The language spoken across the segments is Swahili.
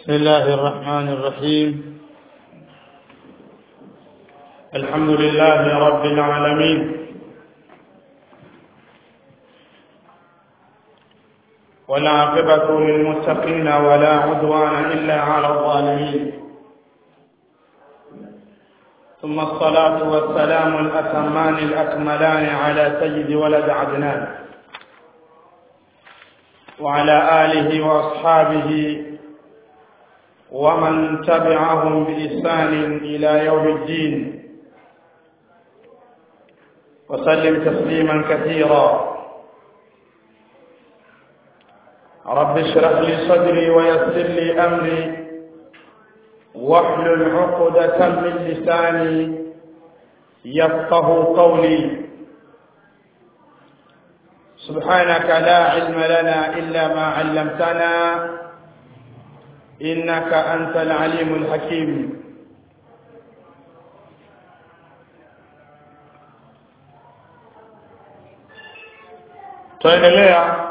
بسم الله الرحمن الرحيم الحمد لله رب العالمين والعاقبة للمتقين ولا عدوان إلا على الظالمين ثم الصلاة والسلام الأتمان الأكملان على سيد ولد عدنان وعلى آله وأصحابه ومن تبعهم بإحسان إلى يوم الدين وسلم تسليما كثيرا رب اشرح لي صدري ويسر لي أمري واحلل عقدة من لساني يفقه قولي سبحانك لا علم لنا إلا ما علمتنا إنك أنت العليم الحكيم tuendelea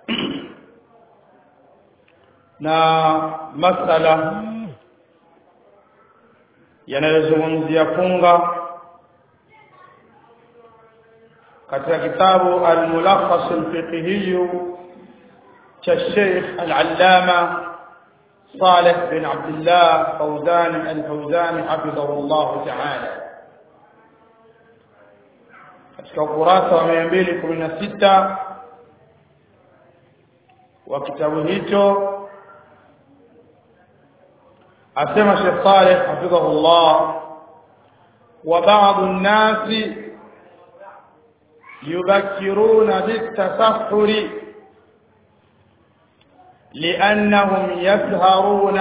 na masala yanayozungumzia funga katika kitabu al-mulakhas al-fiqhi cha Sheikh al-Allama صالح بن عبد الله فوزان الفوزان حفظه الله تعالى katika ukurasa wa 216 wa kitabu hicho asema Sheikh Saleh hafidhahullah wa ba'd an-nas yubakkiruna bit-tasahhuri لأنهم يسهرون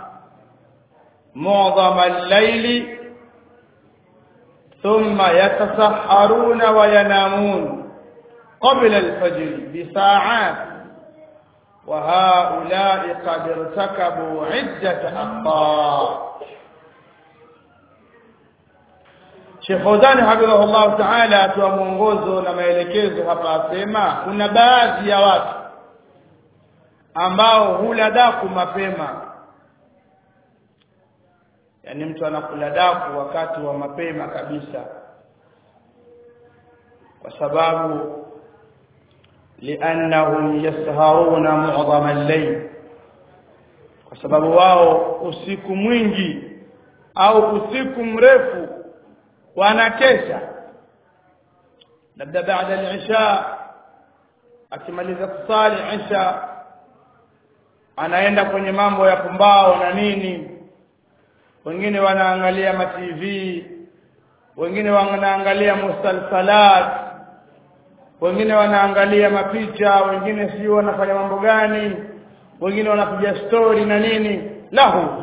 معظم الليل ثم يتسحرون وينامون قبل الفجر بساعات وهؤلاء قد ارتكبوا عدة أخطاء Sheikh Fawzani hafidhahullah ta'ala atoa mwongozo na maelekezo hapa asema kuna baadhi ya watu ambao hula daku mapema yani mtu anakula daku wakati wa mapema kabisa kwa sababu liannahum yasharuna mu'dhama al-layl kwa sababu wao usiku mwingi au usiku mrefu wanakesha labda baada al-isha akimaliza kusali isha anaenda kwenye mambo ya pumbao na nini wengine wanaangalia ma TV wengine wanaangalia musalsalat wengine wanaangalia mapicha wengine sio wanafanya mambo gani wengine wanapiga story na nini lahu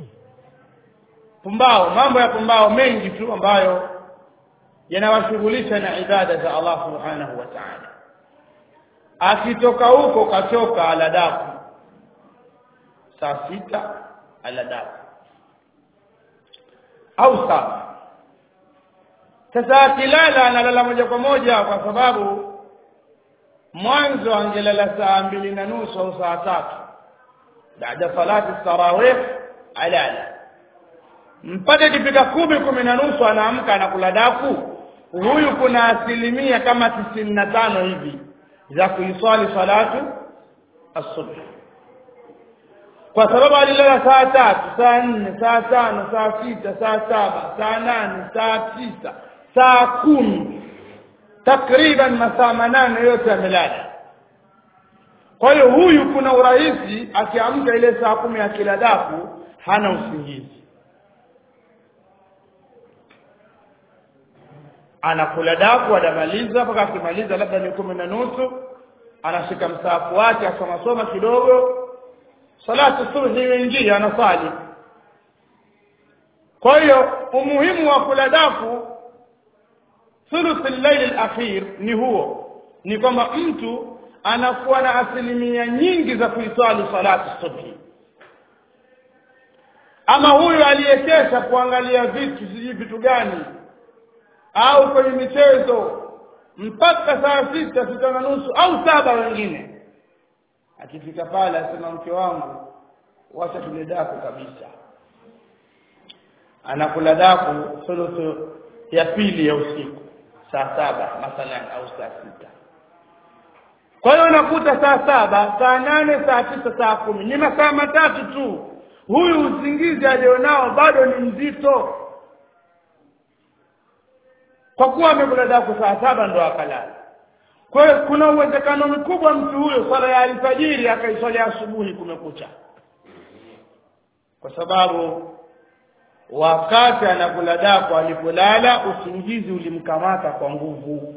pumbao mambo ya pumbao mengi tu ambayo yanawashughulisha na ibada za Allah subhanahu wa ta'ala akitoka huko katoka aladaku saa sita aladaku au saba sasa akilala analala moja kwa moja kwa sababu mwanzo angelala saa mbili na nusu au saa tatu baada salati tarawih alala mpaka ikifika kumi kumi na nusu anaamka anakula daku huyu kuna asilimia kama tisini na tano hivi za kuiswali salatu asubuhi kwa sababu alilala saa tatu saa nne saa tano saa sita saa saba saa nane saa tisa saa kumi takriban masaa manane yote amelala kwa hiyo huyu kuna urahisi akiamka ile saa kumi ya kila daku hana usingizi anakula daku anamaliza mpaka akimaliza labda ni kumi na nusu anashika msaafu wake asoma soma kidogo salatu subhi imeingia anasali kwa hiyo umuhimu wa kula daku thuluth al-layl al-akhir ni huo ni kwamba mtu anakuwa na asilimia nyingi za kuiswali salatu subhi ama huyu aliyekesha kuangalia vitu sijui vitu gani au kwenye michezo mpaka saa sita sita na nusu au saba wengine akifika pale asema mke wangu wacha tule daku kabisa anakula daku thuluthu ya pili ya usiku saa saba mathalan au saa sita kwa hiyo unakuta saa saba saa nane saa tisa saa kumi ni masaa matatu tu huyu usingizi alionao bado ni mzito kwa kuwa amekula daku saa saba ndo akalala kwa hiyo kuna uwezekano mkubwa mtu huyo swala ya alfajiri akaiswalia asubuhi kumekucha kwa sababu wakati anakula daku alipolala usingizi ulimkamata kwa nguvu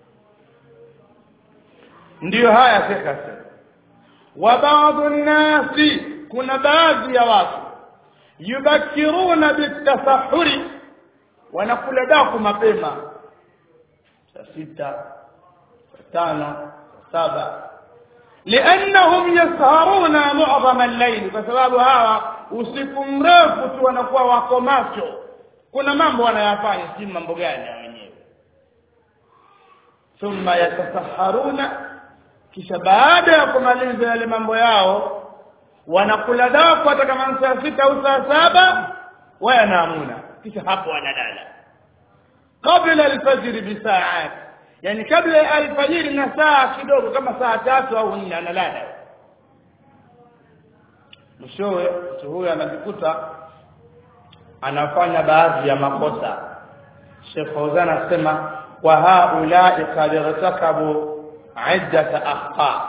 ndiyo haya shekha sema wa baadhi nnasi kuna baadhi ya watu yubakiruna bitasahuri wanakula daku mapema saa sita saa tano saa saba liannahum yasharuna mu'dhama al-layl kwa sababu hawa usiku mrefu tu wanakuwa wako macho kuna mambo wanayafanya si mambo gani ya wenyewe thumma yatasaharuna kisha baada ya kumaliza yale mambo yao wanakula daku hata kama saa sita au saa saba wayanaamuna kisha hapo wanalala qabla alfajiri bisaat yani kabla ya alfajiri na saa kidogo kama saa tatu au nne analala mwishowe mtu huyo anajikuta anafanya baadhi ya makosa Sheikh Fauzan anasema wa haulai qad irtakabu iddata akhta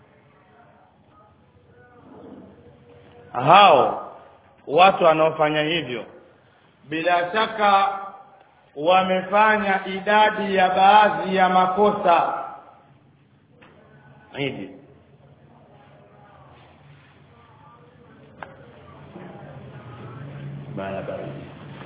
hao watu wanaofanya hivyo bila shaka wamefanya idadi ya baadhi ya makosa hivi bana baridi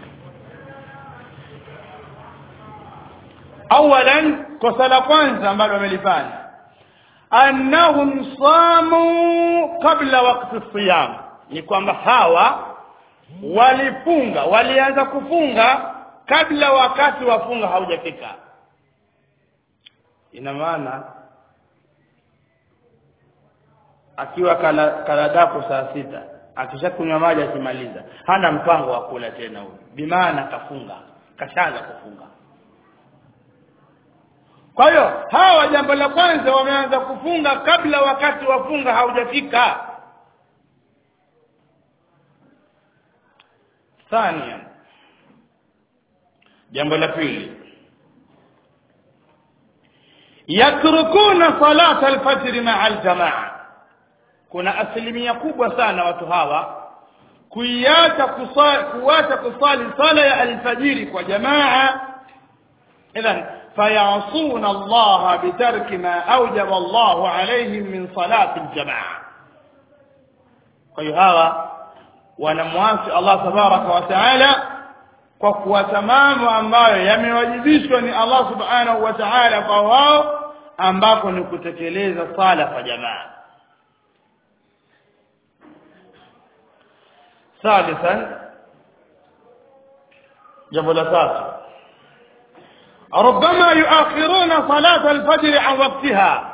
awalan kosa la kwanza ambalo wamelifanya annahum samu qabla waqti siyam ni kwamba hawa walifunga walianza kufunga kabla wakati wa funga haujafika ina maana akiwa kala, kala daku saa sita akishakunywa maji akimaliza hana mpango wa kula tena huyo bimaana kafunga kashaanza kufunga kwa hiyo hawa jambo la kwanza wameanza kufunga kabla wakati wa funga haujafika thania jambo la pili yatrukuna salata alfajr maa aljamaa kuna asilimia kubwa sana watu hawa kuiacha kuacha kusali sala ya alfajiri kwa jamaa idhan fayasuna Allah bitarki ma awjaba Allah alayhim min salati aljamaa kwa hiyo hawa wanamwasi Allah tabaraka wa taala kwa kuwacha mambo ambayo yamewajibishwa ni Allah subhanahu wa ta'ala kwa wao ambako ni kutekeleza sala kwa jamaa ثالثا jambo la tatu ربما يؤخرون صلاة الفجر عن وقتها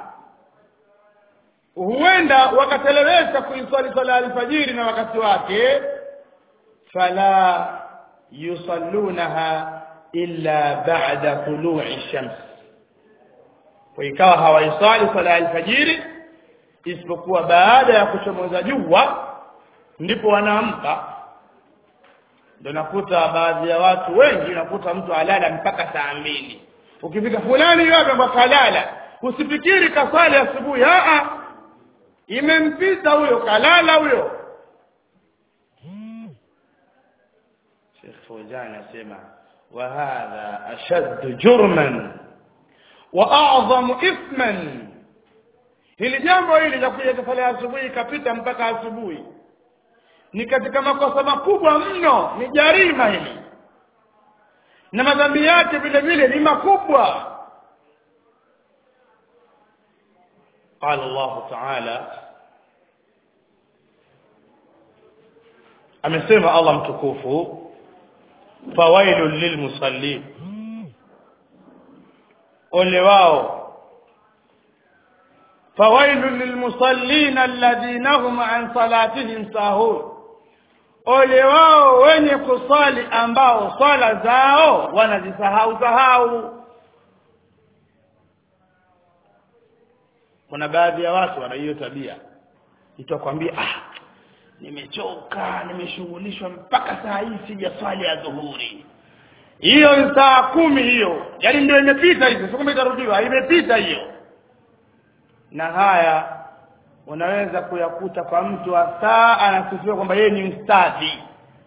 huenda wakatelewesha kuiswali sala alfajiri na wakati wake fala yusallunaha illa ba'da tulu'i shams kwa ikawa hawaisali sala alfajiri isipokuwa baada ya kuchomoza jua ndipo wanaamka ndio nakuta baadhi ya watu wengi nakuta mtu alala mpaka saa mbili ukifika fulani yote mpaka alala usifikiri kasali asubuhi a imempita huyo kalala huyo Sheikh Fawzan anasema wa hadha ashadd jurman wa a'zamu ithman hili jambo hili la kuja kusali asubuhi ikapita mpaka asubuhi ni katika makosa makubwa mno ni jarima hili na madhambi yake vile vile ni makubwa قال الله تعالى amesema Allah mtukufu fawailul lilmusallin ole wao fawailun lilmusallina alladhina hum an salatihim sahun ole wao wenye kusali ambao swala zao wanazisahau sahau kuna baadhi ya watu wana hiyo tabia itakwambia ah nimechoka nimeshughulishwa mpaka saa hii sija swali ya dhuhuri hiyo ni saa kumi hiyo yaani ndio imepita hizo sio kama itarudiwa imepita hiyo na haya unaweza kuyakuta kwa mtu wa saa anasifiwa kwamba yeye ni mstadhi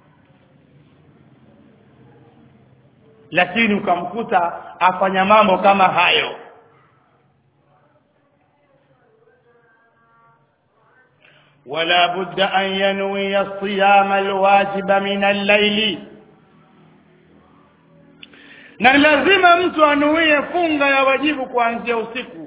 lakini ukamkuta afanya mambo kama hayo ولا بد أن ينوي الصيام الواجب من الليل na lazima mtu anuie funga ya wajibu kuanzia usiku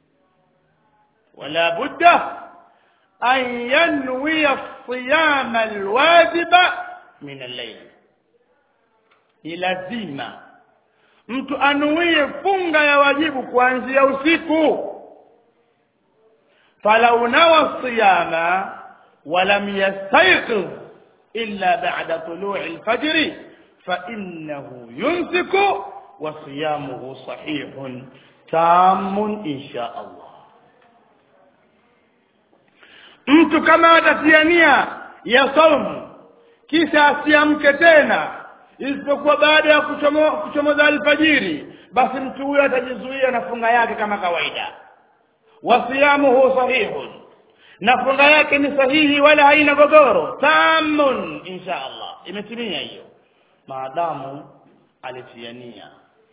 wala budda an yanwiya siyama alwajiba min al-layl ni lazima mtu anuie funga ya wajibu kuanzia usiku falau nawa siyama ولم يستيقظ إلا بعد طلوع الفجر فإنه يمسك وصيامه صحيح تام إن شاء الله mtu kama atatiania ya saumu kisha asiamke tena isipokuwa baada ya kuchomoza alfajiri basi mtu huyo atajizuia na funga yake kama kawaida wasiyamuhu sahihun na funga yake ni sahihi wala haina gogoro tamun insha allah imetimia hiyo maadamu alitiania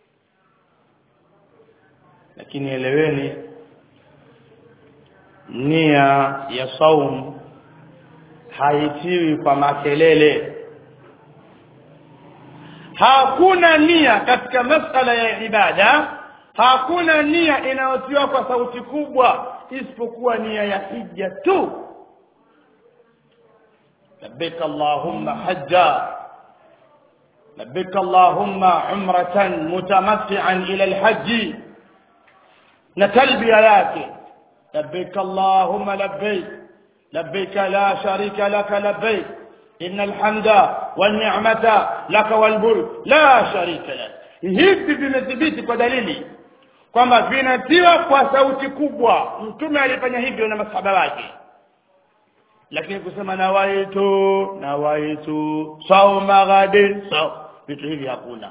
lakini eleweni nia ya saum haitiwi kwa makelele hakuna nia katika masala ya ibada hakuna nia inayotiwa kwa sauti kubwa isipokuwa nia ya hija tu labbaik allahumma hajja labbaik allahumma umratan mutamatti'an ila alhajj na talbiya yake labbaik allahumma labbaik labbaik la sharika laka labbaik إن الحمد والنعمة لك والملك لا شريك لك hivi vimethibiti kwa dalili kwamba vinatiwa kwa sauti kubwa mtume alifanya hivyo na masahaba wake lakini kusema nawaitu nawaitu sauma ghadin saw vitu hivi hakuna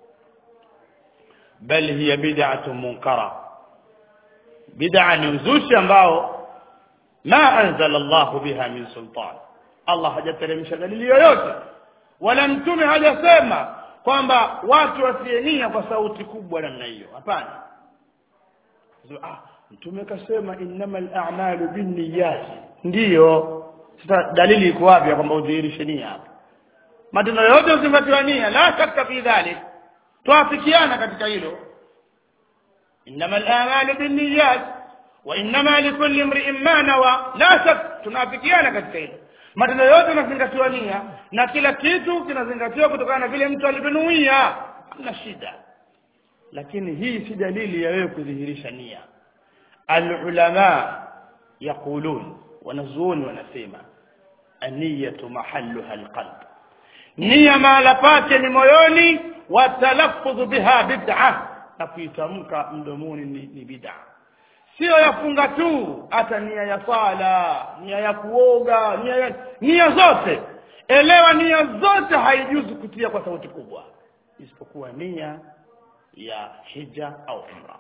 bal hiya bid'atu munkara bid'a ni uzushi ambao ma anzala Allah biha min sultan Allah hajateremsha dalili yoyote wala mtume hajasema kwamba watu wasienia kwa sauti kubwa namna hiyo hapana ah mtume kasema innamal a'malu binniyati ndiyo sasa dalili iko wapi kwamba udhihirishe nia hapa matendo yote uzingatiwa nia la shakka fi dhalik tuafikiana katika hilo innamal a'malu binniyat wa innama likulli imri'in ma nawa la shak tunafikiana katika hilo matendo yote yanazingatiwa nia na kila kitu kinazingatiwa kutokana na vile mtu alivyonuia hamna shida lakini hii si dalili ya wewe kudhihirisha nia alulama yaqulun wanazuoni wanasema aniyatu mahalluha alqalb nia mahala pake ni moyoni wa talaffudhu biha bid'a na kuitamka mdomoni ni, ni bid'a sio yafunga tu hata nia ya sala nia ya kuoga nia ya nia zote elewa nia zote haijuzu kutia kwa sauti kubwa isipokuwa nia ya hija au umra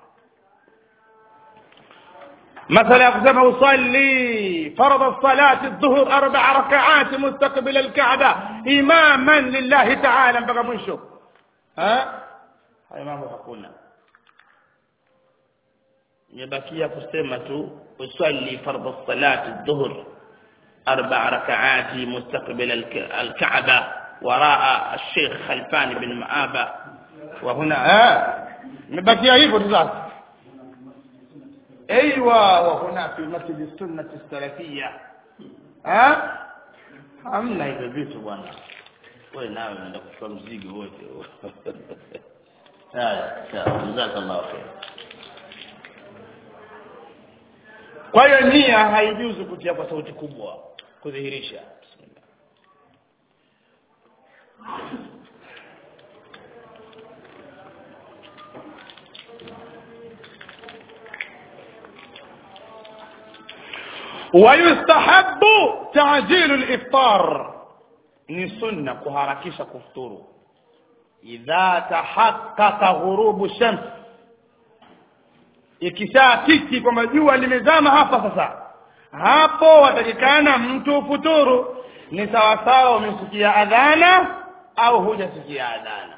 مثلا يقسم أصلي فرض الصلاة الظهر أربع ركعات مستقبل الكعبة إماما لله تعالى بقى منشو ها هاي ما حقنا imebakia kusema tu usalli fardhu salati dhuhr arba rak'ati mustaqbil al-ka'ba waraa al-sheikh Khalfan bin Maaba wa huna imebakia hivyo tu sasa ايوه وهنا في مسجد السنه السلفيه ها hamna hivyo vitu bwana wewe nawe unaenda kuchukua mzigo wote haya sawa jazakallahu khair kwa hiyo nia haijuzu kutia kwa sauti kubwa kudhihirisha Bismillah. ويستحب تعجيل الافطار ni sunna kuharakisha kufuturu idha tahaqqaqa ghurubu shams ikishakiki kwamba jua limezama hapa sasa hapo watakikana mtu ufuturu ni sawasawa umesikia adhana au hujasikia adhana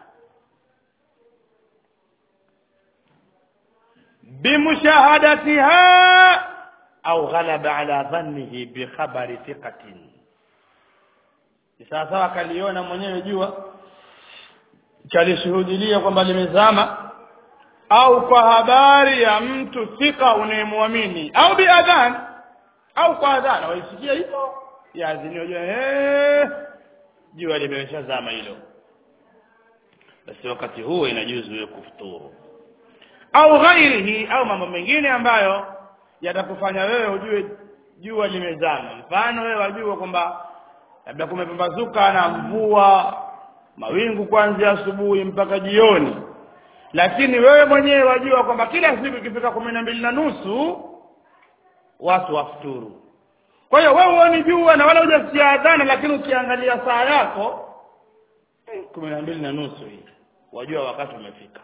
bimushahadatiha au ghalaba ala dhannihi bikhabari thiqatin ni sawasawa akaliona mwenyewe jua chalishuhudilia kwamba limezama au kwa habari ya mtu thika unayemwamini au biadhan au kwa adhana waisikia hivyo yaazini wajua eh jua limeshazama hilo basi wakati huo inajuzu wewe kufuturu au ghairihi au mambo mengine ambayo yatakufanya wewe ujue jua limezama mfano wewe wajua kwamba labda kumepambazuka na mvua mawingu kuanzia asubuhi mpaka jioni lakini wewe mwenyewe wajua kwamba kila siku ikifika kumi na mbili na nusu watu wafuturu kwa hiyo wewe huoni jua na wala hujasikia adhana lakini ukiangalia saa yako kumi na mbili na nusu hii wajua wakati umefika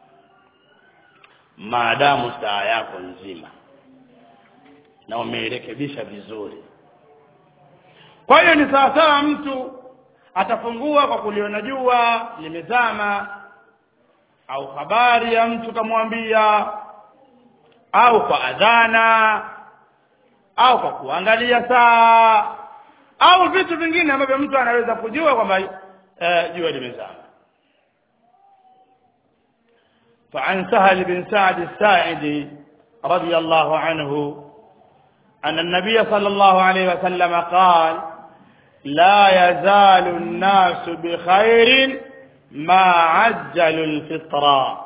maadamu saa yako nzima na umeirekebisha vizuri kwa hiyo ni sawasawa mtu atafungua kwa kuliona jua limezama au habari ya mtu kamwambia au kwa adhana au kwa kuangalia saa au vitu vingine ambavyo mtu anaweza kujua kwamba eh, jua limezama فعن سهل بن سعد الساعدي رضي الله عنه أن النبي صلى الله عليه وسلم قال لا يزال الناس بخير ما عجلوا الفطرة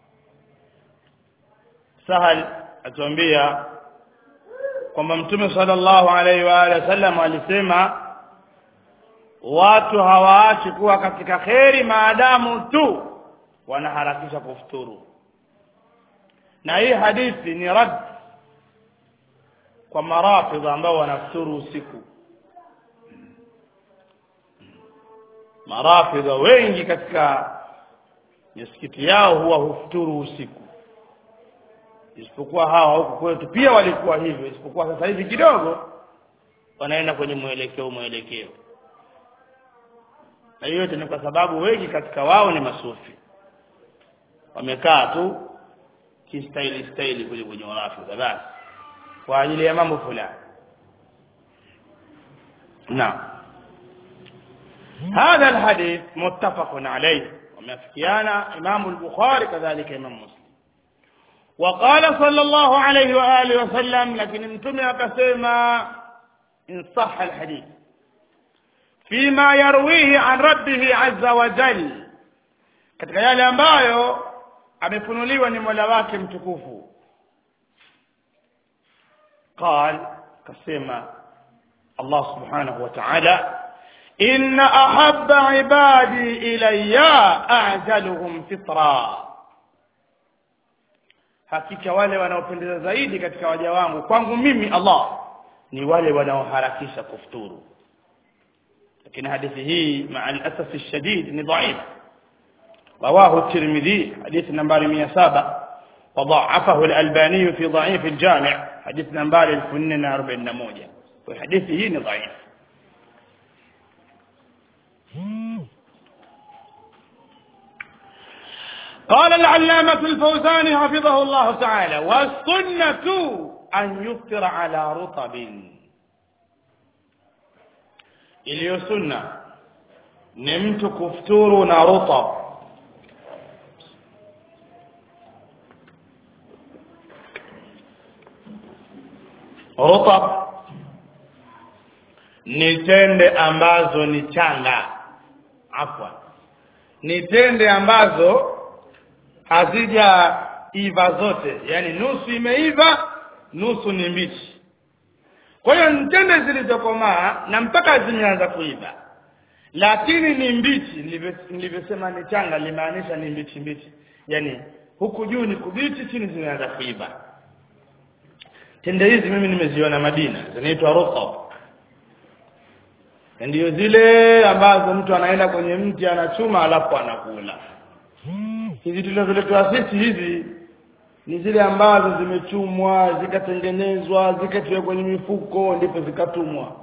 سهل atuambia kwamba mtume sallallahu alaihi wa alihi wasallam alisema watu hawaachi kuwa katika kheri maadamu tu wanaharakisha kufuturu na hii hadithi ni rad kwa marafidha ambao wanafuturu usiku marafidha wengi katika misikiti yao huwa hufuturu usiku isipokuwa hawa huku kwetu pia walikuwa hivyo isipokuwa sasa hivi kidogo wanaenda kwenye mwelekeo mwelekeo na hiyo yote ni kwa sababu wengi katika wao ni masufi wamekaa tu kistaili staili kwenye kwenye urafidha basi kwa ajili ya mambo fulani naam هذا الحديث متفق عليه ومفكيانا إمام البخاري كذلك إمام مسلم وقال صلى الله عليه وآله وسلم لكن انتم كسيما إن صح الحديث فيما يرويه عن ربه عز وجل katika yale ambayo amefunuliwa ni mola wake mtukufu قال كسيما الله سبحانه وتعالى إن أحب عبادي إلي أعجلهم فطرا hakika wale wanaopendeza zaidi katika waja wangu kwangu mimi Allah ni wale wanaoharakisha kufuturu lakini hadithi hii maa al-asaf shadid ni dhaif رواه الترمذي حديث نمبر 107 وضعفه الألباني في ضعيف الجامع حديث نمبر 1041 وحديثه ضعيف قال العلامة الفوزاني حفظه الله تعالى والسنة أن يفطر على رطب iliyo sunna ni mtu kufuturu na rutab rutab ni tende ambazo ni changa afwan ni tende ambazo hazijaiva zote yani nusu imeiva nusu ni mbichi kwa hiyo mtende zilizokomaa na mpaka zimeanza kuiva lakini ni mbichi nilivyo- nilivyosema ni changa limaanisha ni mbichi mbichi yani huku juu ni kubichi chini zimeanza kuiva tende hizi mimi nimeziona Madina zinaitwa rutab ndio zile ambazo mtu anaenda kwenye mti anachuma alafu anakula hizi tulizoletwa sisi hizi ni zile ambazo zimechumwa zikatengenezwa zikatiwa kwenye mifuko ndipo zikatumwa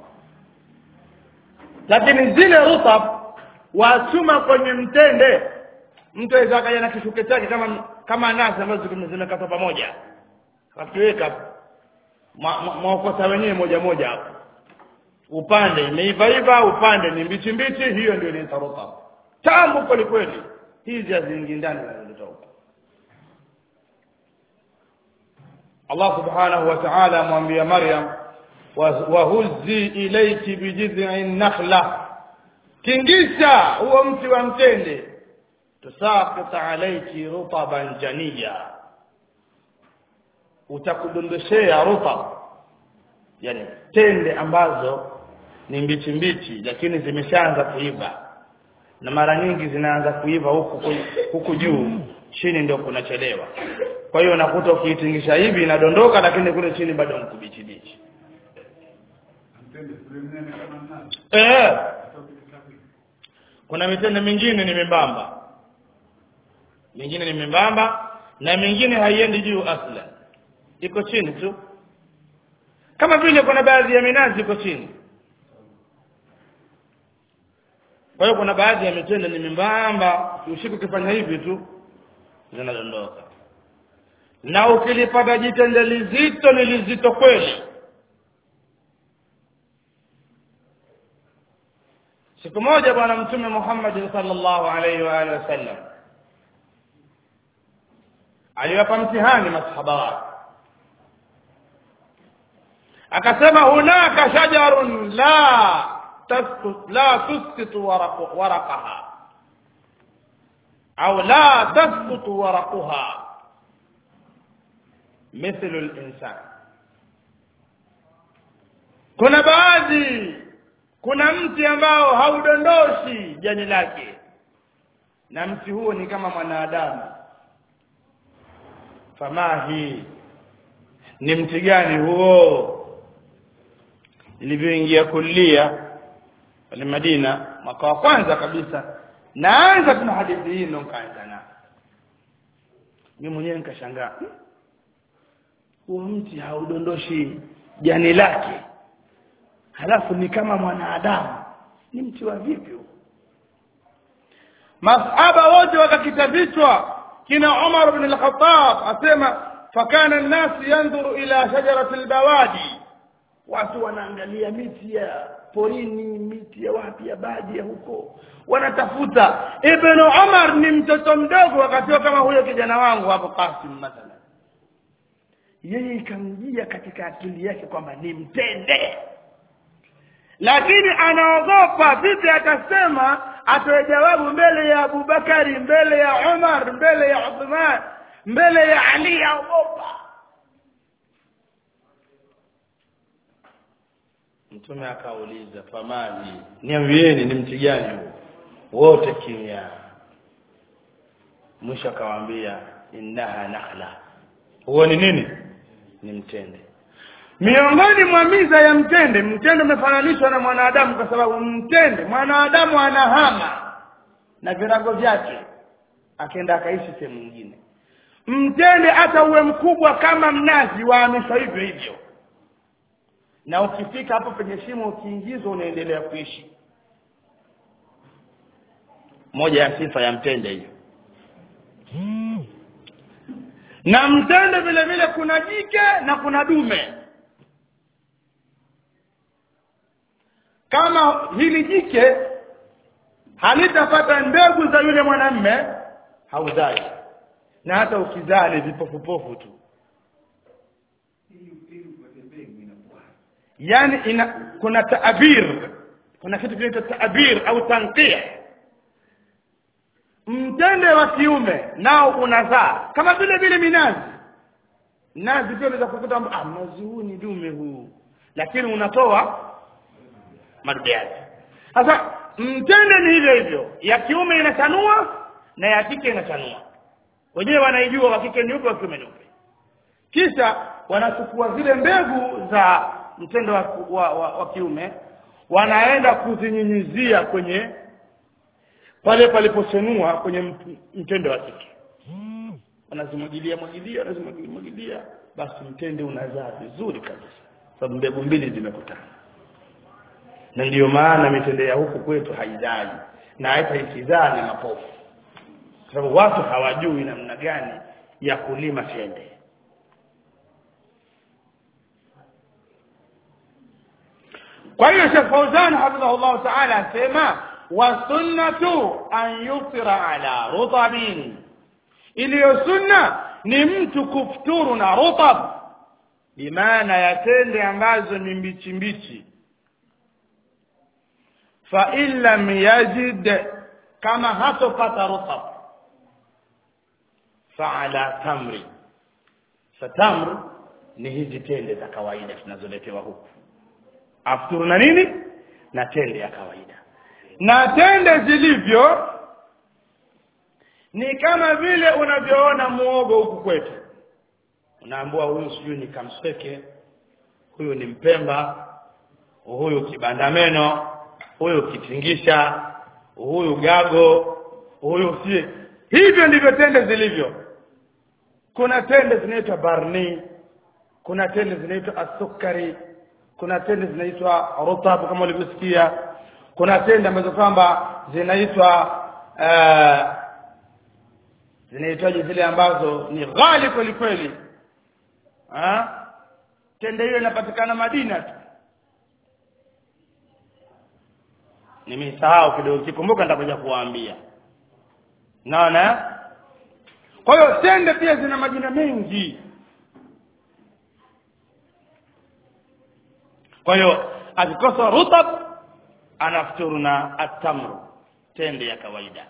lakini zile rutab wachuma kwenye mtende mtu aweza akaja na kishuke chake kama kama nazi ambazo zime- zimekatwa pamoja akiweka mwaokota wenyewe moja moja hapo upande imeiva iva upande ni mbichi mbichi hiyo ndio inaitwa rutab tamu kweli kweli hizi haziingi ndani zinazotoka Allah subhanahu wa ta'ala amwambia Maryam wahuzzi ilayki bijid'in nakhla kingisha huo mti wa mtende tusaqit alayki rutaban janiya utakudondoshea rutab yani tende ambazo ni mbichi mbichi lakini zimeshaanza kuiva na mara nyingi zinaanza kuiva huku huku juu chini ndio kunachelewa kwa hiyo unakuta ukiitingisha hivi inadondoka lakini kule chini bado ni kubichi bichi Mtende sule mnene kama nani? eh Atoke kitabu. kuna mitende mingine ni membamba mingine ni membamba na mingine haiendi juu asla iko chini tu kama vile kuna baadhi ya minazi iko chini kwa hiyo kuna baadhi ya mitende ni membamba usiku ukifanya hivi tu zinadondoka na ukilipata jitende lizito ni lizito kweli siku moja bwana mtume Muhammad sallallahu alaihi wa alihi wasallam aliwapa mtihani masahaba wake akasema hunaka shajarun la tasqut la tusqitu waraq- waraqaha au la tasqutu waraquha mithlu al-insan kuna baadhi kuna mti ambao haudondoshi jani lake na mti huo ni kama mwanadamu famahi ni mti gani huo ilivyoingia kulia pale Madina mwaka wa kwanza kabisa naanza tuna hadithi hii ndo nikaanza na mimi mwenyewe nikashangaa "Hmm, huo mti haudondoshi jani lake halafu ni kama mwanadamu ni mti wa vipi huo masahaba wote wakakita vichwa kina Umar ibn al-Khattab asema fakana an-nas yanzuru ila shajarati al-bawadi watu wanaangalia miti ya porini miti ya wapi ya baadhi ya huko wanatafuta ibn Umar ni mtoto mdogo wakati kama huyo kijana wangu hapo Qasim mathalan yeye ikamjia katika akili yake kwamba ni mtende lakini anaogopa vipi atasema atoe jawabu mbele ya Abubakari mbele ya Umar mbele ya Uthman mbele ya Ali aogopa mtume akauliza famali niambieni ni mti gani huo wote kimya mwisho akawaambia innaha nakhla huo ni nini ni mtende miongoni mwa miza ya mtende mtende umefananishwa na mwanadamu kwa sababu mtende mwanadamu anahama na virago vyake akaenda akaishi sehemu nyingine mtende hata uwe mkubwa kama mnazi wahamishwa hivyo hivyo na ukifika hapo penye shimo ukiingizwa unaendelea kuishi moja ya sifa ya mtende hiyo na mtende vile vile kuna jike na kuna dume kama hili jike halitapata mbegu za yule mwanamme hauzai na hata ukizaa ni vipofupofu tu Ili ili upate mbegu inakuwa. yani ina kuna taabir kuna kitu kinaitwa taabir au tanqia mtende wa kiume nao unazaa kama vile vile minazi nazi pia unaweza kukuta ah mnazi huu ni dume huu lakini unatoa madude yake sasa mtende ni hivyo hivyo ya kiume inachanua na ya kike inachanua wenyewe wanaijua wa kike ni upe wa kiume ni upe kisha wanachukua zile mbegu za mtendo wa, wa, wa, wa kiume wanaenda kuzinyunyizia kwenye pale palipochenua kwenye mt- mtende wa kike wanazimwagilia mwagilia wanazimwagilia mwagilia basi mtende unazaa vizuri kabisa sababu mbegu mbili zimekutana na ndiyo maana mitende ya huku kwetu haizai na hata ikizaa ni mapofu kwa sababu watu hawajui namna gani ya kulima tende kwa hiyo Sheikh Fauzan hafidhahullah ta'ala asema wa sunnatu an yuftira ala rutabin iliyo sunna ni mtu kufuturu na rutab bimaana ya tende ambazo ni mbichi mbichi fa in lam yajid kama hatopata rutab fa ala tamri fatamr ni hizi tende za kawaida tunazoletewa huku afuturu na nini na tende ya kawaida na tende zilivyo ni kama vile unavyoona muogo huku kwetu unaambua huyu sijui ni kamseke huyu ni mpemba huyu kibandameno huyu kitingisha huyu gago huyu si hivyo ndivyo tende zilivyo kuna tende zinaitwa barni kuna tende zinaitwa asukari kuna tende zinaitwa rutab kama ulivyosikia kuna tende ambazo kwamba zinaitwa uh, zinaitwaje zile ambazo ni ghali kweli kweli ha? tende hiyo inapatikana Madina tu nimesahau kidogo kikumbuka nitakuja kuwaambia naona kwa hiyo tende pia zina majina mengi kwa hiyo akikosa rutab anafuturu na atamru tende ya kawaida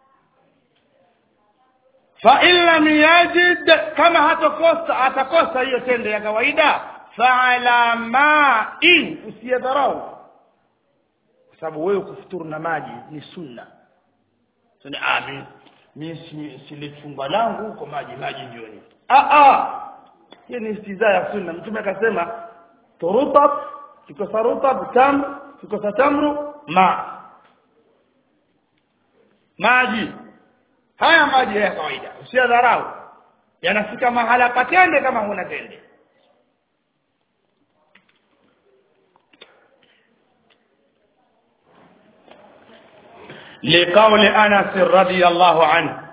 fa in lam yajid kama hatakosa atakosa hiyo tende ya kawaida fa ala ma'in usiyadharau kwa sababu wewe kufuturu na maji ni sunna sasa ah mimi mimi silifunga langu huko maji maji jioni ah ah hiyo ni istiza ya sunna mtume akasema turutab kikosa rutab tam kikosa tamru ma maji haya maji ya kawaida usiadharau yanafika mahala patende kama huna tende لقول أنس رضي الله عنه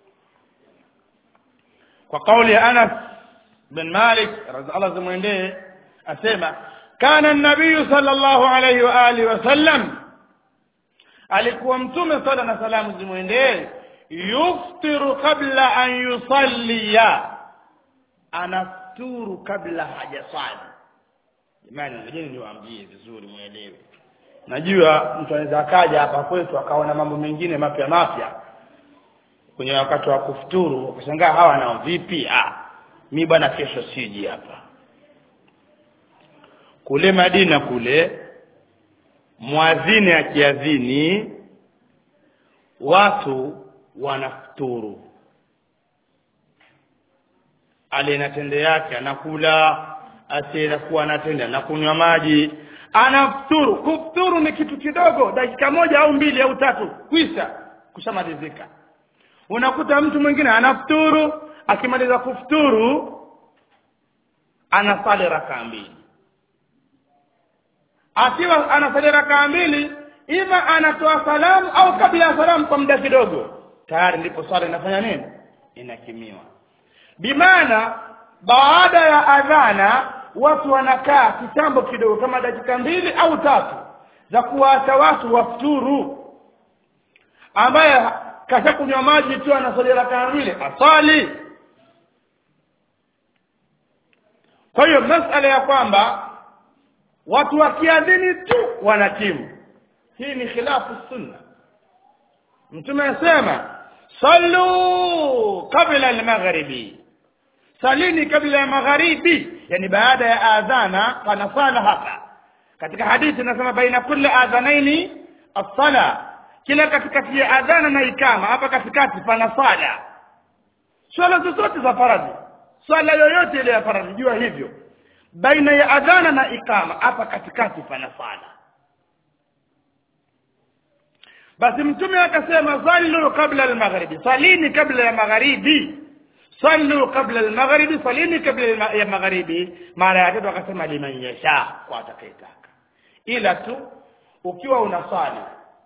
وقول أنس بن مالك رضي الله زمينده أسمع كان النبي صلى الله عليه وآله وسلم alikuwa mtume sala na salamu zimwendee yuftiru kabla an yusalliya anafuturu kabla hajaswali jamani ngojeni niwaambie vizuri mwelewe najua mtu anaweza akaja hapa kwetu akaona mambo mengine mapya mapya kwenye wakati wa kufuturu ukashangaa hawa nao vipi ah mi bwana kesho siji hapa kule Madina kule mwadhini akiadhini watu wanafuturu aliye na tende yake anakula asiyekuwa anatenda na kunywa maji anafuturu kufuturu ni kitu kidogo dakika moja au mbili au tatu kwisha kushamalizika unakuta mtu mwingine anafuturu akimaliza kufuturu anasali rakaa mbili akiwa anasali rakaa mbili ima anatoa salamu au kabla ya salamu kwa muda kidogo tayari ndipo swala inafanya nini inakimiwa bimaana baada ya adhana watu wanakaa kitambo kidogo kama dakika mbili au tatu za kuwaacha watu wafuturu ambaye kashakunywa maji tu anasali rakaa mbili asali kwa hiyo masala ya kwamba watu wakiadhini tu wanatimu hii ni khilafu sunna mtume anasema sallu kabla almaghribi salini kabla ya magharibi yani baada ya adhana pana sala hapa katika hadithi inasema baina kulli adhanaini as-sala kila katikati ya adhana na ikama hapa katikati pana sala swala zozote za faradhi swala yoyote ile ya faradhi jua hivyo baina ya adhana na ikama hapa katikati pana sala basi mtume akasema sallu kabla al-maghribi salini kabla ya magharibi sallu kabla al-maghribi salini kabla ya magharibi mara ya tatu akasema liman yasha kwa atakayetaka ila tu ukiwa unasali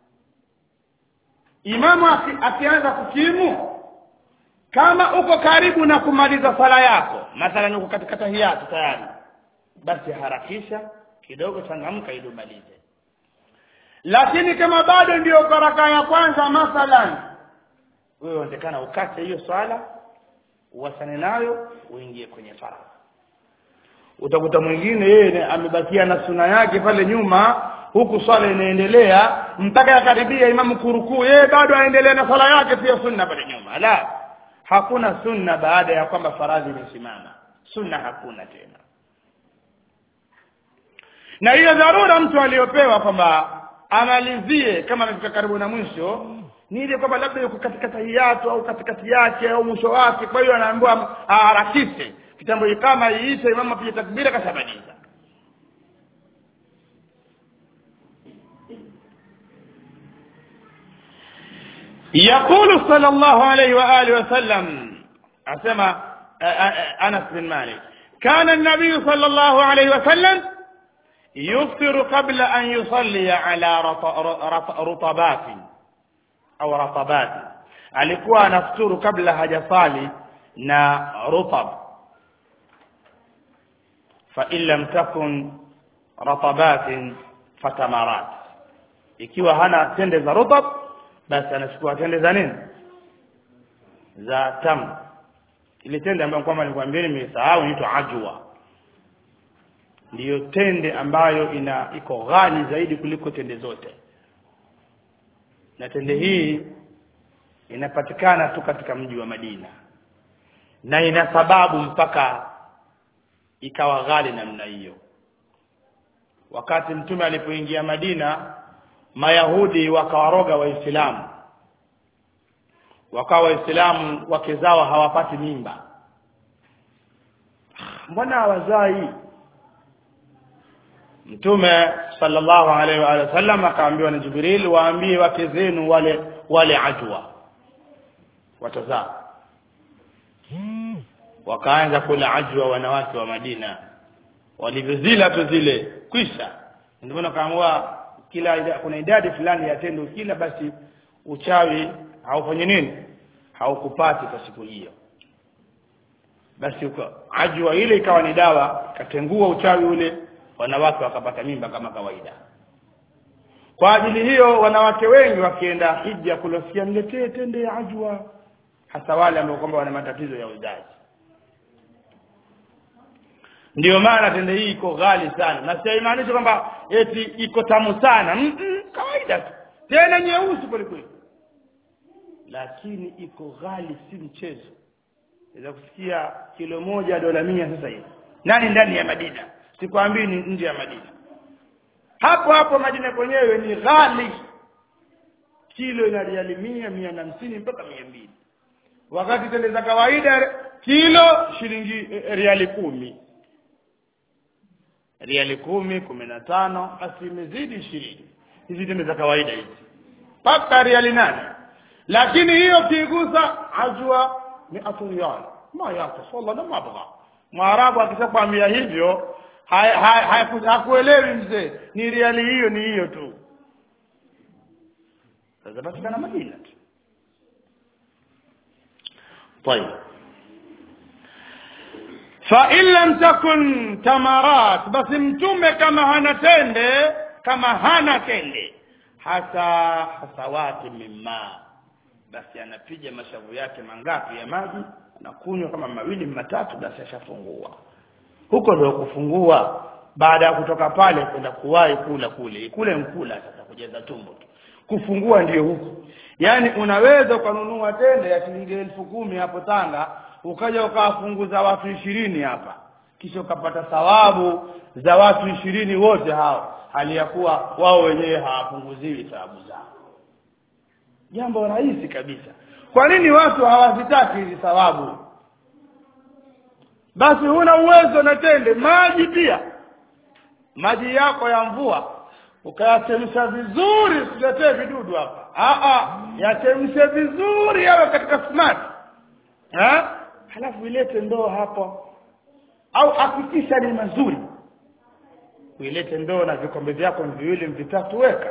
imamu akianza kukimu kama uko karibu na kumaliza sala yako mathalan uko katika tahiyatu tayari basi harakisha kidogo changamka ili umalize lakini kama bado ndiyo baraka ya kwanza mathalan wewe unaonekana ukate hiyo swala uwasane nayo uingie kwenye faradhi utakuta mwingine yeye amebakia na suna yake pale nyuma huku swala inaendelea mpaka yakaribia imamu kurukuu yeye bado aendelea na swala yake pia sunna pale nyuma la hakuna sunna baada ya kwamba faradhi imesimama sunna hakuna tena na hiyo dharura mtu aliyopewa kwamba amalizie kama amefika karibu na mwisho ni ile kwamba labda yuko katika tahiyatu au katikati yake au mwisho wake kwa hiyo anaambiwa aharakishe kitambo ikama iishe imamu apige takbira kashamaliza يقول صلى الله عليه وآله وسلم أسمى أنس بن مالك كان النبي صلى الله عليه وسلم يفطر قبل أن يصلي على رطبات أو رطبات alikuwa anafuturu kabla hajasali na rutab fa in lam takun ratabatin fatamarat ikiwa hana tende za rutab basi anachukua tende za nini za tam ile tende ambayo kwamba nilikwambia nimesahau inaitwa ajwa ndiyo tende ambayo ina iko ghali zaidi kuliko tende zote na tende hii inapatikana tu katika mji wa Madina na ina sababu mpaka ikawa ghali namna hiyo wakati mtume alipoingia Madina mayahudi wakawaroga waislamu wakawa waislamu wake zao hawapati mimba mbona hawazai mtume sallallahu alaihi wa sallam akaambiwa na jibril waambie wake zenu wale wale ajwa watazaa wakaanza kula ajwa wanawake wa madina walivyozila tu zile kwisha ndio maana kaamua kila kuna idadi fulani ya tendo kila basi uchawi haufanye nini haukupati kwa siku hiyo basi uko ajwa ile ikawa ni dawa katengua uchawi ule wanawake wakapata mimba kama kawaida kwa ajili hiyo wanawake wengi wakienda hija kulosikia niletee tende ya ajwa hasa wale ambao kwamba wana matatizo ya uzazi ndio maana tende hii iko ghali sana na simaanishi kwamba eti iko tamu sana mm -mm, kawaida tu tena nyeusi kweli kweli lakini iko ghali si mchezo naweza kusikia kilo moja dola mia sasa hivi nani ndani ya Madina sikwambii ni nje ya Madina hapo hapo Madina kwenyewe ni ghali kilo ina riali mia mia na hamsini mpaka mia mbili wakati tende za kawaida kilo shilingi eh, riali kumi riali kumi kumi na tano basi imezidi ishirini hizi tende za kawaida hizi mpaka riali nane lakini hiyo kiigusa ajwa miatu riyal ma yatasalla na mabgha mwarabu akishakwambia hivyo hakuelewi mzee ni riali hiyo ni hiyo tu sasa patikana madina tu طيب فإن لم تكن تمرات بس mtume kama hana tende kama hana tende hasa hasawati mimma basi anapiga mashavu yake mangapi ya maji anakunywa kama mawili matatu basi ashafungua huko ndio kufungua baada ya kutoka pale kwenda kuwahi kula kule kule mkula sasa kujaza tumbo tu kufungua ndiyo huku yaani unaweza ukanunua tende ya shilingi elfu kumi hapo Tanga ukaja ukawafunguza watu ishirini hapa kisha ukapata thawabu za watu ishirini wote hao hali ya kuwa wao wenyewe hawapunguziwi thawabu zao jambo rahisi kabisa kwa nini watu hawazitaki hizi thawabu basi huna uwezo na tende maji pia maji yako ya mvua ukayachemsha vizuri usiletee vidudu hapa Aa, yachemshe vizuri yawe katika smart ha? halafu ilete ndoo hapo au hakikisha ni mazuri uilete ndoo na vikombe vyako viwili vitatu weka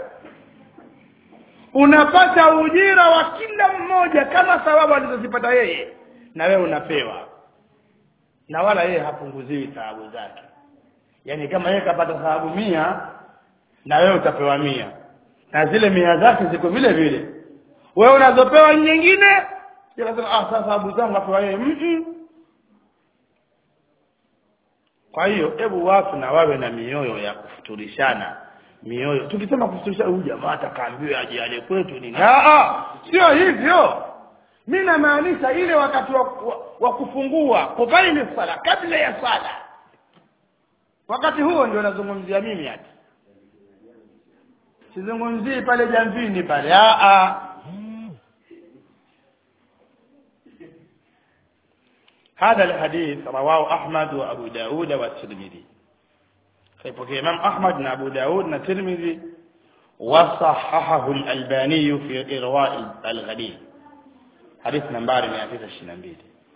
unapata ujira wa kila mmoja kama thawabu alizozipata yeye na wewe unapewa na wala yeye hapunguziwi thawabu zake yaani kama yeye kapata thawabu mia na wewe utapewa mia na zile mia zake ziko vile vile wewe unazopewa nyingine unasema ah sasa thawabu zangu apewa yeye mm kwa hiyo hebu watu na wawe na mioyo ya kufuturishana mioyo tukisema kufuturisha huyu jamaa atakaambiwa aje ale kwetu nini ah sio hivyo mi namaanisha ile wakati wa, wa, wa kufungua kubaini sala kabla ya sala wakati huo ndio nazungumzia mimi hati sizungumzii pale jamvini pale ah هذا الحديث رواه أحمد وأبو داود والترمذي فيبقى إمام أحمد وأبو داود والترمذي وصححه الألباني في إرواء الغليل حديث نمبر 122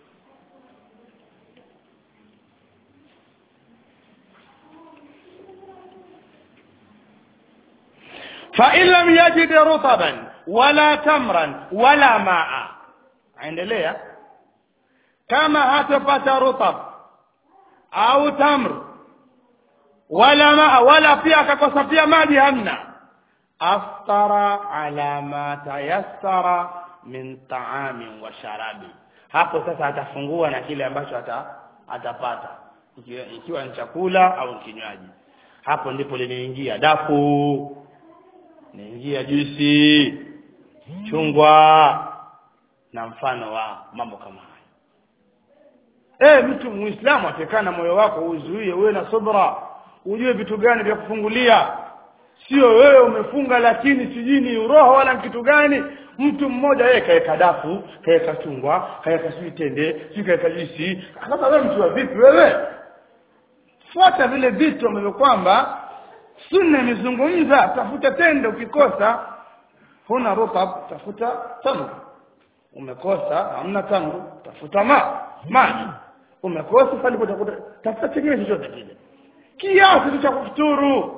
فإن لم يجد رطبا ولا تمرا ولا ماء عندليه kama hatapata rutab au tamr wala ma wala pia akakosa pia maji hamna aftara ala ma tayassara min ta'amin wa sharabi hapo sasa atafungua na kile ambacho ata, atapata ikiwa, ikiwa ni chakula au kinywaji hapo ndipo linaingia dafu inaingia juisi chungwa na mfano wa mambo kama haya eh mtu muislamu atekana moyo wako uzuie uwe na subra ujue vitu gani vya kufungulia sio wewe umefunga lakini sijui ni roho wala kitu gani mtu mmoja yeye kaeka dafu kaeka chungwa kaeka sijui tende sijui kaeka juisi sasa wewe mtu wa vipi wewe fuata vile vitu ambavyo kwamba sunna imezungumza tafuta tende ukikosa huna rutab tafuta tamr umekosa hamna tangu tafuta ma maji umekosa pale utakuta tafuta chenyewe chochote kile kiasi cha kufuturu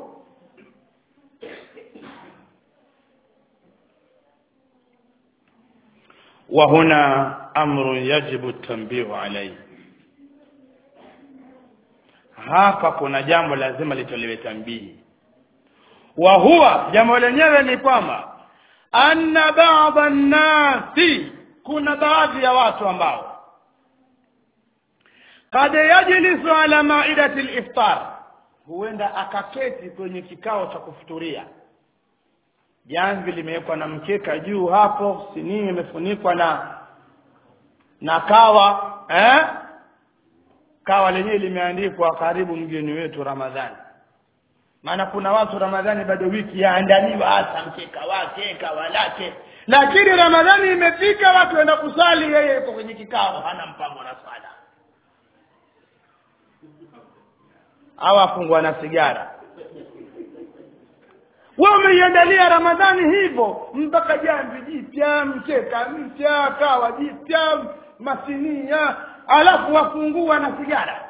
وهنا امر يجب التنبيه عليه hapa kuna jambo lazima litolewe tambii wa huwa jambo lenyewe ni kwamba anna ba'dha nnasi kuna baadhi ya watu ambao kad yajlisu ala maidati liftar huenda akaketi kwenye kikao cha kufuturia jamvi limewekwa na mkeka juu hapo sinia imefunikwa na na kawa eh? kawa lenyewe limeandikwa karibu mgeni wetu ramadhani maana kuna watu ramadhani bado wiki yaandaliwa hasa mkeka wake kawa lake lakini ramadhani imefika watu waenda kusali yeye yuko kwenye kikao hana mpango na swala au afungwa na sigara wewe umeiandalia ramadhani hivyo mpaka jamvi jipya mkeka mpya kawa jipya masinia alafu wafungua na sigara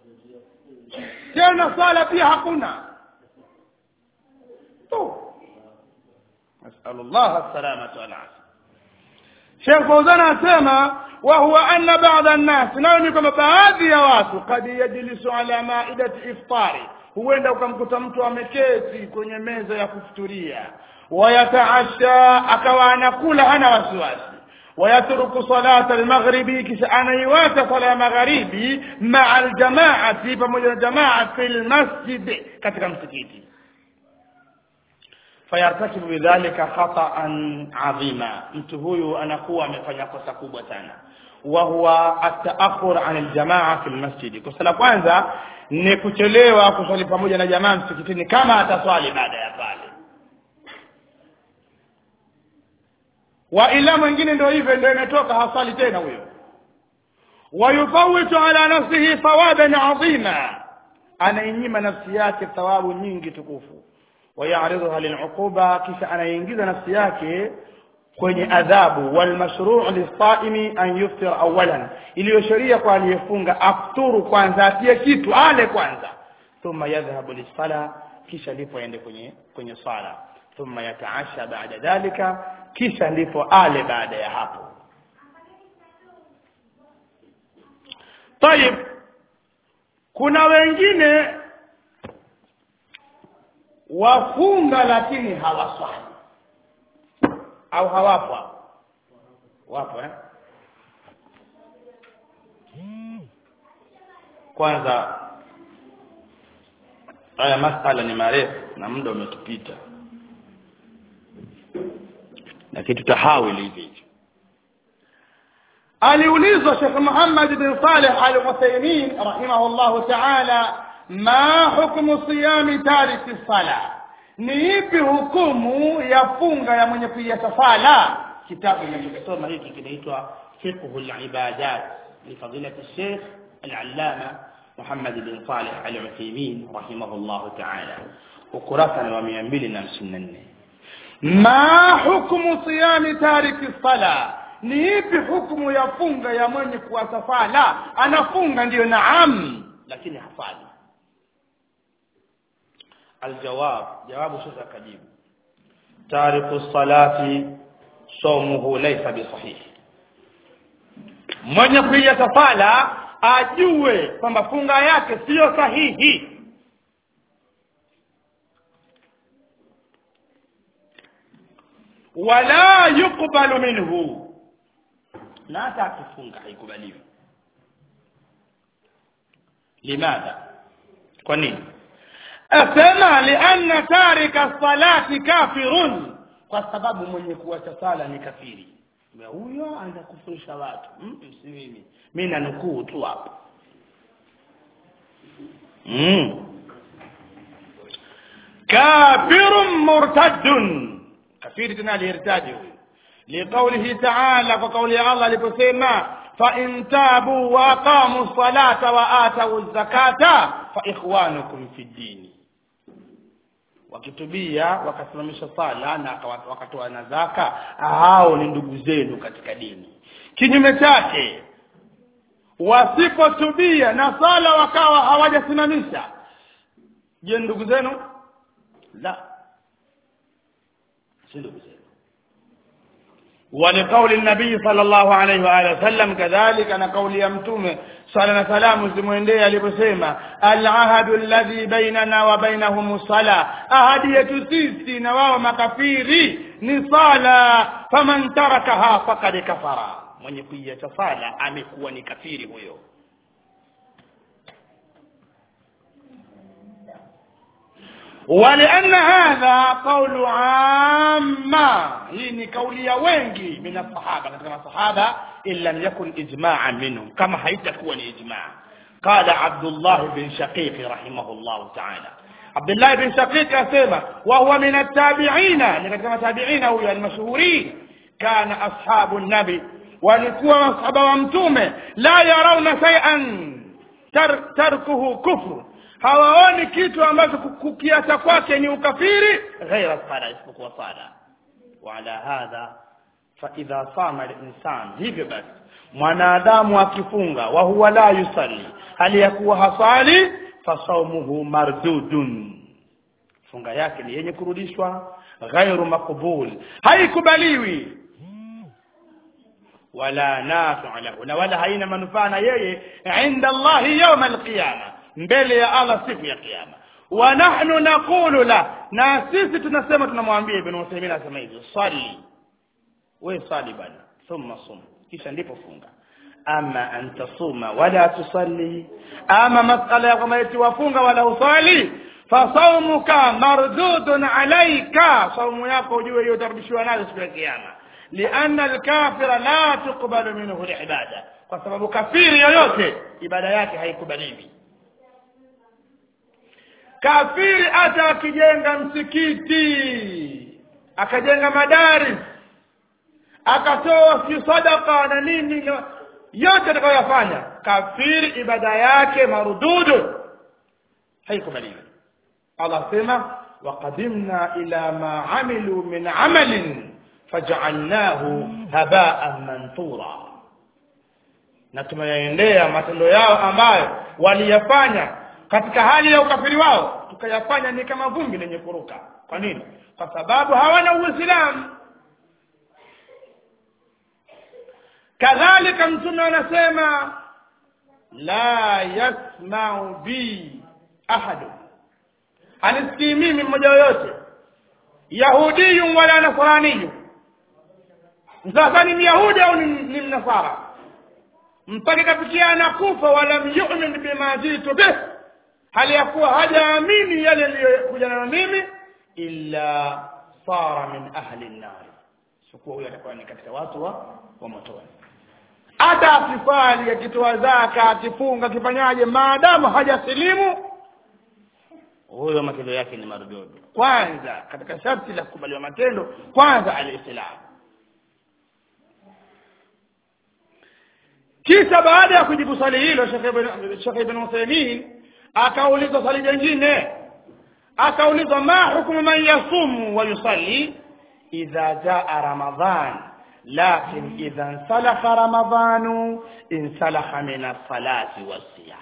tena swala pia hakuna tu nasalullah salamata walafia Sheikh Fauzan anasema wa huwa anna ba'dha an-nas nao ni kwamba baadhi ya watu kad yajlisu ala maidati iftari huenda ukamkuta mtu ameketi kwenye meza ya kufuturia wayataasha akawa anakula hana wasiwasi ويترك صلاة المغرب kisha anaiwacha sala ya magharibi maa aljamaati pamoja na jamaa fi lmasjid katika msikiti fayartakibu bidhalika khataan adhima mtu huyu anakuwa amefanya kosa kubwa sana wa huwa at-ta'akhur 'an al-jamaa fi al-masjid kosa la kwanza ni kuchelewa kuswali pamoja na jamaa msikitini kama ataswali baada ya pale wa ila mwingine ndio hivyo ndio imetoka haswali tena huyo wayufawitu ala nafsihi thawaban adhima anainyima nafsi yake thawabu nyingi tukufu wayaridhuha liluquba kisha anaingiza nafsi yake kwenye adhabu walmashruu lisaimi an yuftir awalan iliyo sheria kwa aliyefunga afturu kwanza atie kitu ale kwanza thumma yadhhabu lisala kisha ndipo aende kwenye kwenye sala thumma yataasha baada dhalika kisha ndipo ale baada ya hapo tayib kuna wengine wafunga lakini hawaswali au hawapo hapo? wapo eh? kwanza haya masala ni marefu na muda umetupita lakini tutahawili hivi hivi aliulizwa Sheikh Muhammad bin Saleh Al-Uthaymeen rahimahullahu ta'ala ma hukmu siyami tariki sala ni ipi hukumu ya funga ya mwenye kuiacha sala kitabu ninachosoma hiki kinaitwa fiqhu al-ibadat li fadilati Sheikh al-Allama Muhammad bin Saleh Al-Uthaymeen rahimahullahu ta'ala ukurasa wa 254 ma hukmu siyami tariki sala ni ipi hukumu ya funga ya mwenye kuacha sala anafunga ndiyo naam lakini hafali aljawab jawabu sasa akajibu tariku salati somuhu laysa bisahihi mwenye kuiacha sala ajue kwamba funga yake siyo sahihi wala yuqbalu minhu na hata akifunga haikubaliwi limadha kwa nini asema lianna tarika salati kafirun kwa sababu mwenye kuacha sala ni kafiri Na huyo anakufurisha watu mm, si mimi mimi nanukuu tu hapo mm. kafirun murtaddun kafiri tena alirtaji huyo liqaulihi ta'ala kwa kauli ya Allah aliposema fa in tabu wa aqamu salata wa atu zakata fa ikhwanukum fi dini wakitubia wakasimamisha sala na wakatoa na zaka hao ni ndugu zenu katika dini kinyume chake wasipotubia na sala wakawa hawajasimamisha je ndugu zenu la si ndugu zenu ولقول النبي صلى الله عليه واله وسلم كذلك انا قول يا متومه صلى الله عليه وسلم zimuendee aliposema alahadu alladhi bainana wa bainahum sala ahadi yetu sisi na wao makafiri ni sala faman tarakaha faqad kafara mwenye kuiacha sala amekuwa ni kafiri huyo ولأن هذا قول عامة هي قولي wengi من الصحابة كما الصحابة إن لم يكن إجماعا منهم كما حيتكون إجماع قال عبد الله بن شقيق رحمه الله تعالى عبد الله بن شقيق أسمى وهو من التابعين كما تابعين هو المشهورين كان أصحاب النبي walikuwa masahaba wa mtume la yarauna shay'an tar, tarkuhu kufru hawaoni kitu ambacho kukiacha kwake ni ukafiri ghaira sala isipokuwa sala wala hadha fa idha sama al-insan hivyo basi mwanadamu akifunga wa huwa la yusalli hali ya kuwa hasali fasaumuhu mardudun funga yake ni yenye kurudishwa ghairu makbul haikubaliwi wala nafi'a lahu na wala haina manufaa na yeye inda Allah yawm al-qiyama mbele ya Allah siku ya kiyama wa nahnu naqulu la na sisi tunasema tunamwambia ibn Uthaymeen anasema hivi swali we swali bana thumma sum kisha ndipo funga ama an tasuma wala tusalli ama masala ya kama eti wafunga wala usali fasaumuka mardudun alayka saumu yako ujue hiyo utarudishiwa nayo siku ya kiyama lianna alkafira la tuqbalu minhu libada kwa sababu kafiri yoyote ibada yake haikubaliwi kafiri hata akijenga msikiti akajenga madaris akatoa si sadaka na nini yote atakayoyafanya kafiri ibada yake marududu haikubaliwi allah sema waqadimna ila ma amilu min amalin fajaalnahu habaan manthura na tumeyaendea matendo yao ambayo waliyafanya katika hali ya ukafiri wao tukayafanya ni kama vumbi lenye kuruka kwa nini kwa sababu hawana uislamu kadhalika mtume anasema la yasmau bi ahadu hanisikii mimi mmoja yoyote yahudiyun wala nasraniyun sasa ni myahudi au ni, ni mnasara mpaka kafikia anakufa walam yumin bima jitu bih hali ya kuwa hajaamini yale yaliyokuja nayo mimi illa sara min ahli nnari sikuwa huyo atakuwa ni katika watu wa, wa motoni hata akifali akitoa zaka akifunga akifanyaje maadamu hajasilimu huyo matendo yake ni marududu kwanza katika sharti la kukubaliwa matendo kwanza alislamu kisha baada ya kujibu swali hilo shekh ibn uthaimin akaulizwa swali jingine akaulizwa ma hukmu man yasumu wa yusalli idha jaa ramadhan lakin idha nsalaha ramadhanu insalaha min alsalati wassiyam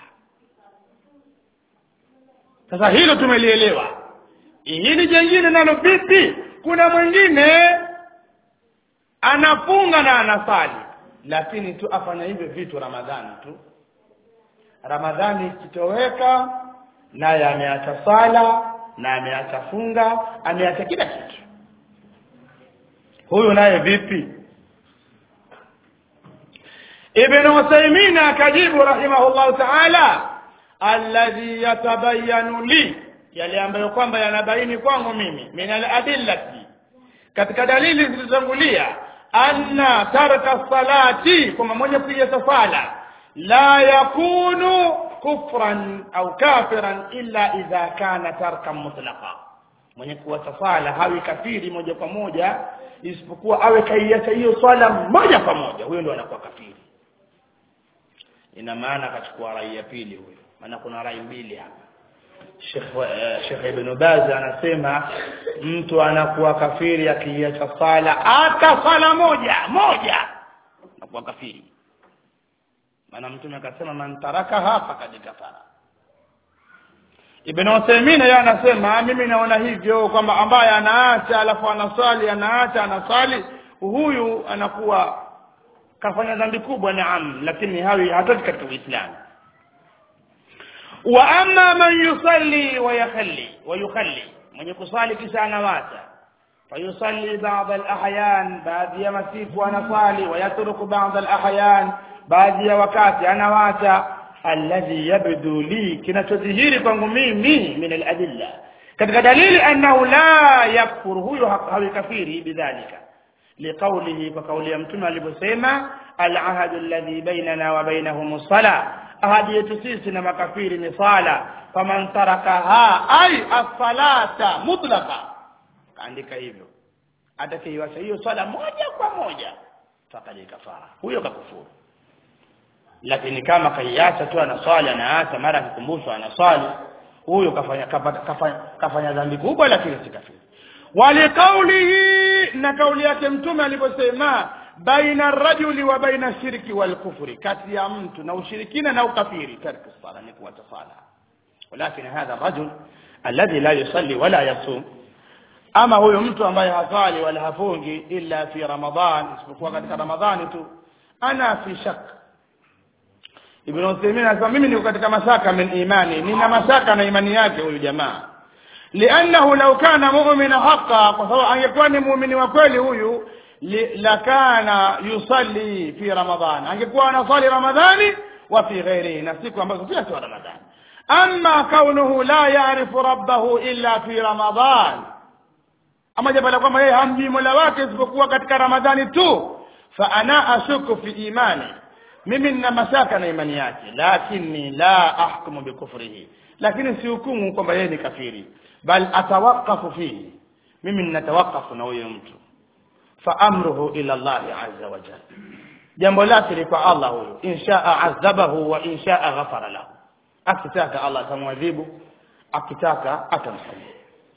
sasa hilo tumelielewa hili jengine nalo vipi kuna mwingine anafunga na anasali lakini tu afanya hivyo vitu ramadhani tu ramadhani ikitoweka naye ameacha sala na ameacha funga ameacha kila kitu huyu naye vipi ibn uthaymin akajibu rahimahullahu taala alladhi yatabayanu li yale ambayo kwamba yanabaini kwangu mimi min aladillati katika dalili zilizotangulia anna tarka salati kwamba mwenye kuiacha sala la yakunu kufran au kafiran illa idha kana tarkan mutlaqa mwenye kuacha sala hawi kafiri moja kwa moja isipokuwa awe kaiacha hiyo swala moja kwa moja huyo ndo anakuwa kafiri ina maana akachukua rai ya pili huyo maana kuna rai mbili hapa Sheikh uh, Sheikh Ibn Baz anasema mtu anakuwa kafiri akiacha sala hata sala moja moja anakuwa kafiri maana mtume akasema man tarakaha faqad kafara Ibn Uthaymeen yeye anasema mimi naona hivyo kwamba ambaye anaacha alafu anaswali anaacha anaswali huyu anakuwa kafanya dhambi kubwa naam lakini hawi hatoki katika Uislamu wa amma man yusalli wa yakhalli wa yukhalli mwenye kusali kisha anawacha fayusalli ba'd al-ahyan baadhi ya masiku anasali wa yatruku ba'd al-ahyan baadhi ya wakati anawacha alladhi yabdu li kinachodhihiri kwangu mimi min al-adilla katika dalili annahu la yakfur huyo hawi kafiri bidhalika liqawlihi kwa kauli ya mtume aliposema al-ahadu alladhi bainana wa bainahum as-salah ahadi yetu sisi na makafiri ni sala faman tarakaha ay as-salata mutlaqa kaandika hivyo atakayeiacha hiyo swala moja kwa moja fakad kafara huyo kakufuru lakini kama kaiacha tu anaswali anaacha mara akikumbushwa anaswali huyo kafanya kafanya, kafanya dhambi kubwa lakini si kafiri waliqaulihi na kauli yake mtume aliposema baina rajuli wa baina shirki wal kufri kati ya mtu na ushirikina na ukafiri tarku sala ni kuacha sala walakin hadha rajul alladhi la yusalli wala yasum ama huyo mtu ambaye hasali wala hafungi illa fi ramadhan isipokuwa katika ramadhani tu ana fi shak ibn Uthaymeen anasema mimi niko katika mashaka min imani nina mashaka na imani yake huyu jamaa liannahu law kana mu'mina haqqan kwa sababu angekuwa ni muumini wa kweli huyu lakana yusalli fi ramadhan angekuwa anasali ramadhani wa fi ghairihi na siku ambazo pia sio ramadhani amma kaunuhu la ya'rifu rabbahu illa fi ramadhan ama jambo la kwamba yeye hamjui mola wake isipokuwa katika ramadhani tu fa ana ashuku fi imani mimi nina mashaka na imani yake lakini la ahkumu bikufrihi lakini sihukumu kwamba yeye ni kafiri bal atawaqafu fihi mimi ninatawakafu na huyo mtu fa amruhu ila Allah azza wa jalla jambo lake ni kwa Allah huyo inshaa adhabahu wa inshaa ghafara lahu akitaka Allah atamwadhibu akitaka atamsamehe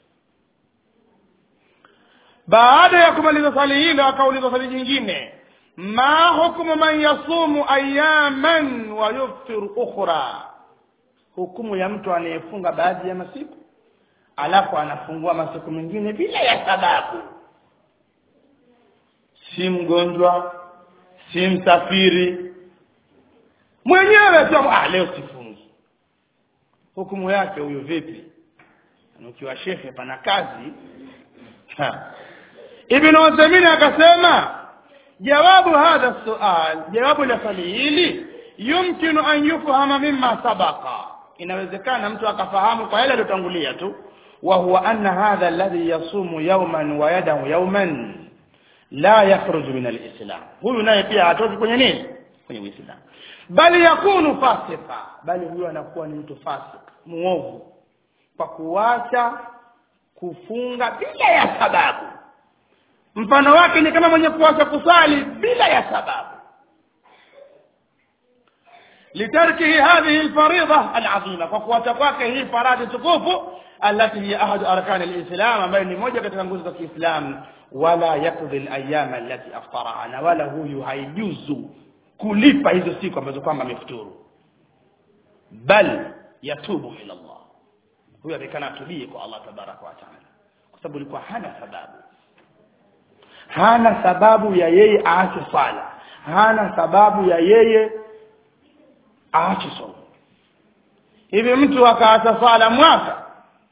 baada ya kumaliza swali hilo akauliza swali jingine ma hukmu man yasumu ayaman wa yuftiru ukhra hukumu ya mtu anayefunga baadhi ya masiku alafu anafungua masiku mengine bila ya sababu si mgonjwa si msafiri mwenyewe tu ah leo sifungi hukumu yake huyo vipi Na ukiwa shekhe pana kazi Ha. ibn Uthaymeen akasema jawabu hadha sual jawabu la swali hili yumkinu an yufhama mimma sabaqa inawezekana mtu akafahamu kwa yale aliyotangulia tu wa huwa anna hadha alladhi yasumu yawman wa yadahu yawman la yakhruju min alislam huyu naye pia hatoki kwenye nini kwenye uislamu bali yakunu fasika bali huyu anakuwa ni mtu fasik muovu kwa kuacha kufunga bila ya sababu mfano wake ni kama mwenye kuacha kusali bila ya sababu litarkihi hadhihi alfaridha alazima kwa kuacha kwake hii faradhi tukufu alati hiya ahadu arkani alislam ambayo ni moja katika nguzo za Kiislamu wala yakdhi alayam allati aftaraha na wala huyu haijuzu kulipa hizo siku ambazo kwamba amefuturu bal yatubu ila Allah huyu atakana atubie kwa Allah tabaraka wa taala kwa sababu ilikuwa hana sababu hana sababu ya yeye aache sala hana sababu ya yeye aache somo hivi mtu akaacha sala mwaka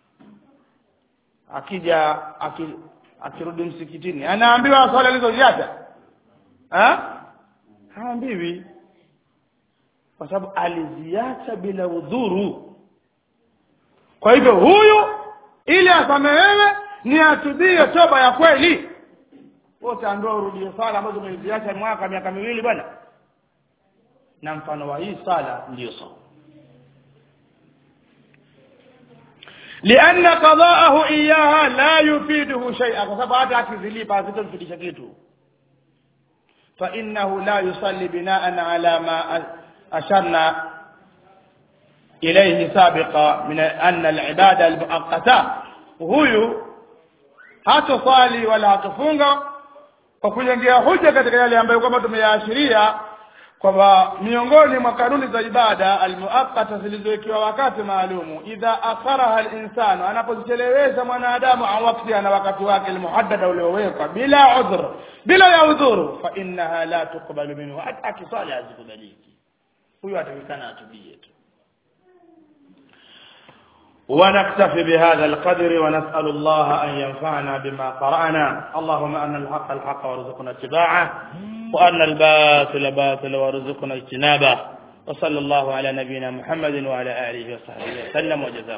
akija aki, akirudi msikitini anaambiwa swala alizoziacha ha haambiwi kwa sababu aliziacha bila udhuru kwa hivyo huyu ili asamehewe ni atubie toba ya kweli wote ambao urudie sala ambazo umeziacha mwaka miaka miwili bwana na mfano wa hii sala ndiyo sawa لأن قضاءه إياها لا يفيده شيئا فسبب hata akizilipa hazitomfidisha kitu فإنه لا يصلي بناء على ما أشرنا إليه سابقا من أن العبادة المؤقتة huyu hatosali wala hatofunga kwa kujengea hoja katika yale ambayo kwamba tumeyaashiria kwamba miongoni mwa kanuni za ibada almuaqqata zilizowekewa wakati maalumu idha akharaha alinsanu anapozichelewesha mwanadamu au wakati na wakati wake almuhaddada uliowekwa bila udhur bila ya udhuru fa innaha la tuqbalu minhu hata akisali hazikubaliki huyo atakikana atubie tu ونكتفي بهذا القدر ونسأل الله أن ينفعنا بما قرأنا اللهم أن الحق الحق وارزقنا اتباعه وأن الباطل باطل وارزقنا اجتنابه وصلى الله على نبينا محمد وعلى آله وصحبه وسلم وجزاكم